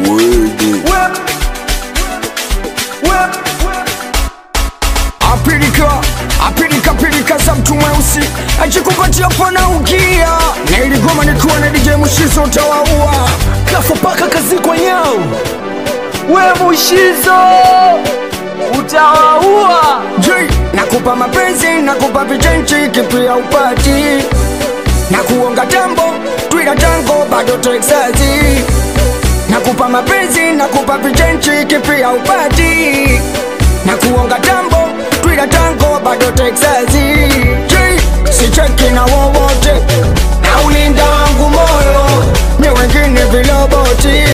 apilika apilika pilika za mtu mweusi ajikupatia pana ukia na iligoma nikiwa na DJ Mushizo utawaua kafa paka kazi kwa nyao we mushizo utawaua J nakupa mapenzi nakupa vichenchi kipia upati na kuonga tambo twila tango bado Texasi nakupa mapenzi nakupa vichenchi kipia upati na kuonga tambo twila tango bado Texasi J sicheki na wowote na ulinda wangu moyo ni wengine viloboti